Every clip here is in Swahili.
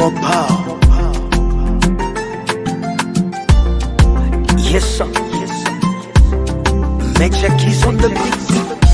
more power. Yes, sir. Yes, sir. Major keys on the beat.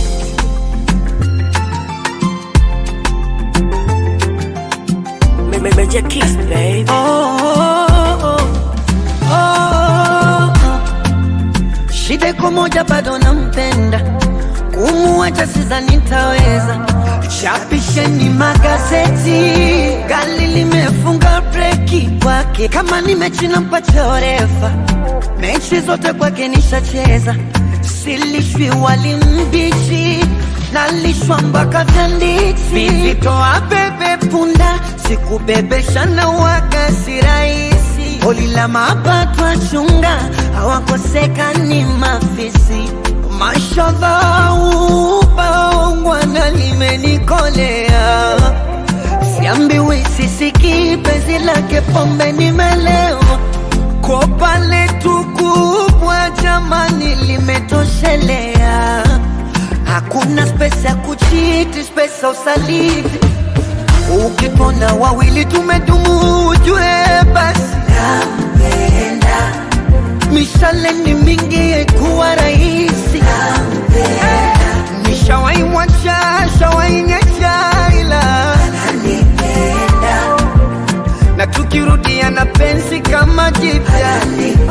Ma- ma- Major Kiss, baby. Oh, oh, oh. Shida iko moja, bado nampenda, kumuacha sidhani nitaweza. Chapisheni magazeti, gari limefunga breki kwake, kama ni mechi nampa refa, mechi zote kwake nishacheza, silishwi wali mbichi nalishwa mpaka tanditi, vitoa bebe punda, sikubebesha na waga si rahisi, holi la mapato achunga, hawakosekani mafisi Mashallah, ubaongwana limenikolea, siambiwi sisiki penzi lake pombe nimelewa, kopa letu kubwa jamani limetoshelea, hakuna spesa ya kuchiti, spesa usaliti, ukipona wawili tumedumu, ujue basi nampenda mishale ni mingi haikuwa rahisi nishawai mwacha shawai nyacha ila na tukirudia na penzi kama jipya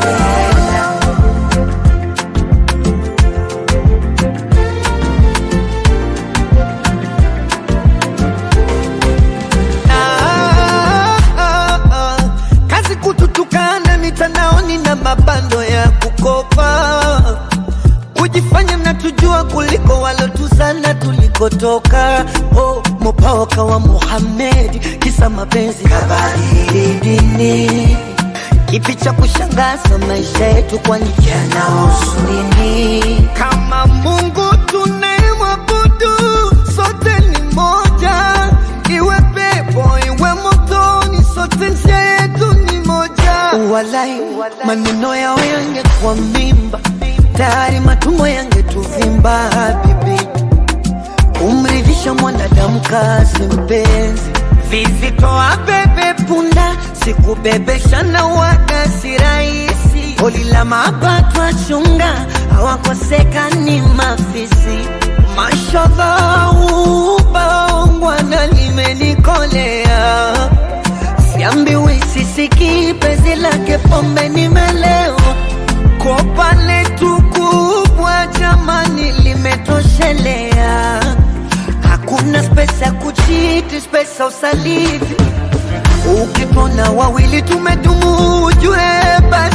Ah, ah, ah. kazi kututukana mitandaoni na mabando ya kukopa kujifanya mnatujua kuliko walotuzana tulikotoka oh, mopawaka wa Muhammad kisa mapenzi kabadili dini kipi cha kushangaza maisha yetu kwani yanahusu nini kama Mungu tunayemwabudu sote ni moja iwe pepo iwe motoni sote njia yetu ni moja walai maneno yao yangekuwa mimba tayari matumbo yangetuvimba bibi kumridhisha mwanadamu kazi mpenzi vizitoa bebe punda sikubebesha na waga si rahisi holi la mapato achunga hawakosekani mafisi mashallah ubaongwana limenikolea siambiwi sisiki penzi lake pombe nimelewa kopa letu kubwa jamani limetoshelea hakuna spesa ya kuchiti spesa usaliti ukipona wawili tumedumu ujue basi